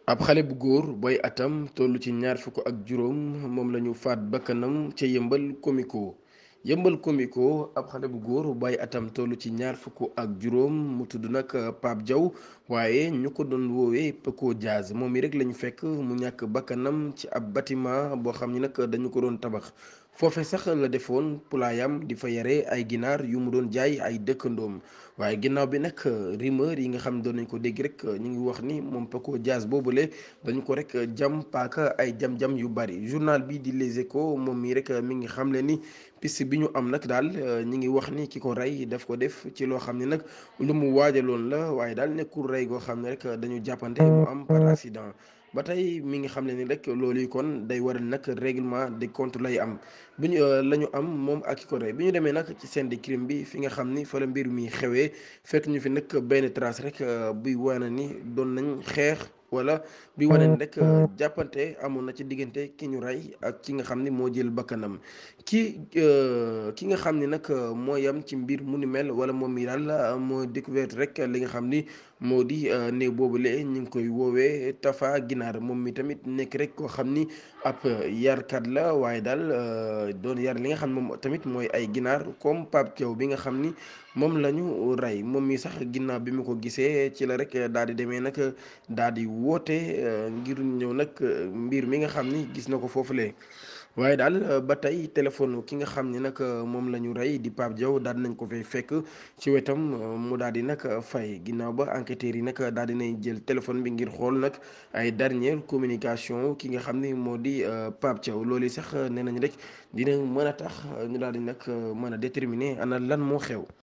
ab xale bu góor booy atam toll ci ñaar fukk ak juróom moom la ñu faat bakkanam ca yëmbal komiko yëmbal komiko ab xale bu góor booy atam toll ci ñaar fukk ak juróom mu tudd nag Pape Diaw waaye ñu ko doon woowee Paco Diaz moom mi rek lañu fekk mu ñàkk bakkanam ci ab bâtiment boo xam ni nag dañu ko doon tabax foofe sax la defoon pulaayam di fa yare ay ginaar yu mu doon jaay ay dëkkandoom waaye ginnaaw bi nag rumeur yi nga xam doon nañ ko dégg rek ñu ngi wax ni moom Paco Diaz boobule dañu ko rek jam paaka ay jam-jam yu bari journal bi di Les Échos moom mii rek mi ngi xamle ni piste bi ñu am nag daal ñi ngi wax ni ki ko rey daf ko def ci loo xam ne nag lu mu waajaloon la waaye daal nekkul rey goo xam ne rek dañu jàppante mu am par accident ba tey mi ngi xam ne ni rek loolu yi kon day waral nag règlement de compte lay am bi ñu la ñu am moom ak ki ko rey bi ñu demee nag ci scène de crime bi fi nga xam ni fa la mbir mi xewee fekk ñu fi nag benn trace rek buy wane ni doon nañ xeex wala bi wane ni rek jàppante amoon na ci diggante ki ñu rey ak ki nga xam ni moo jël bakkanam ki ki nga xam ni nag moo yam ci mbir mu ni mel wala moom mi daal moo découverte rek li nga xam ni moo di néew boobule ñu ngi koy woowee Tafa Ginaar moom mi tamit nekk rek koo xam ni ab yarkat la waaye daal doon yar li nga xam ne moom tamit mooy ay ginaar comme Pape Thiaw bi nga xam ni moom la ñu rey moom mi sax ginnaaw bi mu ko gisee ci la rek daal di demee nag daal di woote ngir ñëw nag mbir mi nga xam ni gis na ko foofulee waaye daal ba tey téléphone ki nga xam ni nag moom la ñu rey di Pape Diaw daal nañ ko fay fekk ci wetam mu daal di nag fay ginnaaw ba enquêteurs yi nag daal di nay jël téléphone bi ngir xool nag ay dernière communication ki nga xam ni moo di Pape Diaw loolu sax nee nañ rek dina mën a tax ñu daal di nag mën a déterminer ana lan moo xew.